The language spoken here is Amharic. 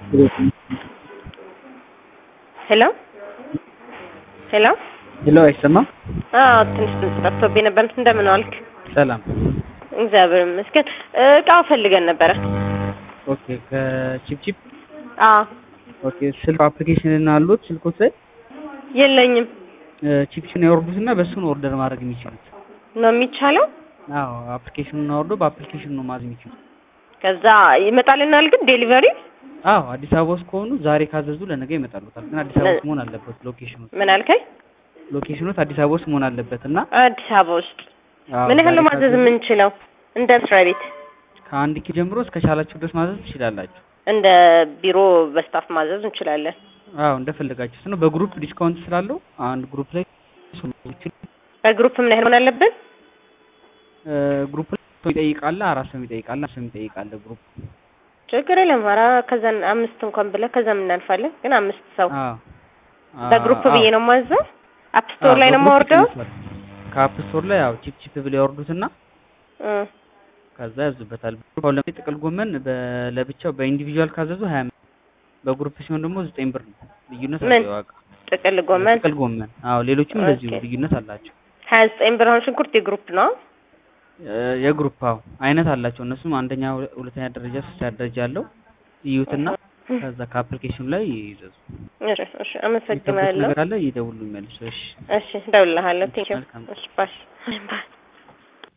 ሄሎ ሄሎ ሄሎ አይሰማም? አዎ ትንሽ ድምጽ ጠፍቶብኝ ነበር። እንደምን ዋልክ? ሰላም። እግዚአብሔር ይመስገን። እቃው ፈልገን ነበረ። ኦኬ ከቺፕቺፕ አዎ ኦኬ። ስልክ አፕሊኬሽን አሉት ስልኮት ላይ የለኝም ቺፕችን ያወርዱትና በሱ ነው ኦርደር ማድረግ የሚችሉት። ነው የሚቻለው። አዎ አፕሊኬሽኑን አወርዶ በአፕሊኬሽኑ ነው ማዘዝ የሚችሉት። ከዛ ይመጣልናል ግን ዴሊቨሪ አዎ አዲስ አበባ ውስጥ ከሆኑ ዛሬ ካዘዙ ለነገ ይመጣሉታል። ግን አዲስ አበባ ውስጥ መሆን አለበት ሎኬሽኑ ምን አልከኝ? ሎኬሽኑት አዲስ አበባ ውስጥ መሆን አለበት እና አዲስ አበባ ውስጥ አዎ፣ ምን ያህል ዛሬ ማዘዝ ካዘዙ የምንችለው? እንደ መስሪያ ቤት ከአንድ ኪ ጀምሮ እስከ ቻላችሁ ድረስ ማዘዝ ትችላላችሁ። እንደ ቢሮ በስታፍ ማዘዝ እንችላለን። አዎ እንደፈለጋችሁት ነው። በግሩፕ ዲስካውንት ስላለው አንድ ግሩፕ ላይ በግሩፕ ምን ያህል መሆን አለብን? ግሩፕ ላይ ሰው ይጠይቃል፣ አራት ሰው ይጠይቃል፣ አምስት ሰው ይጠይቃል ግሩፕ። ችግር የለም። ኧረ ከዛን አምስት እንኳን ብለህ ከዛም እናልፋለን። ግን አምስት ሰው አዎ በግሩፕ አዎ፣ ብዬ ነው የማዘው። አፕ ስቶር ላይ ነው በግሩፕ የማወርደው። ይቀንሳል። ከአፕ ስቶር ላይ ያው ቺፕ ቺፕ ብለው ያወርዱትና እ ከዛ ያዙበታል። ግሩፕ አሁን ለምሳሌ ጥቅል ጎመን በ- ለብቻው በኢንዲቪጁዋል ካዘዙ ሀያ አምስት በግሩፕ ሲሆን ደግሞ ዘጠኝ ብር ነው ልዩነት ምን? አለው ዋጋ። ጥቅል ጎመን ጥቅል ጎመን አዎ፣ ሌሎችም እንደዚሁ ኦኬ። ልዩነት አላቸው። ሀያ ዘጠኝ ብር። አሁን ሽንኩርት የግሩፕ ነው። እ የግሩፕ አዎ አይነት አላቸው። እነሱም አንደኛ፣ ሁለ- ሁለተኛ ደረጃ፣ ሶስተኛ ደረጃ አለው። ይዩትና ከዛ ከአፕሊኬሽኑ ላይ ይዘዙ። እሺ እሺ፣ የሚጠብቁት አመሰግናለሁ። ነገር አለ ይደውሉ መልሱ። እሺ እሺ፣ እደውልልሃለሁ። ቴንኪው። መልካም እሺ፣ ባይ ባይ።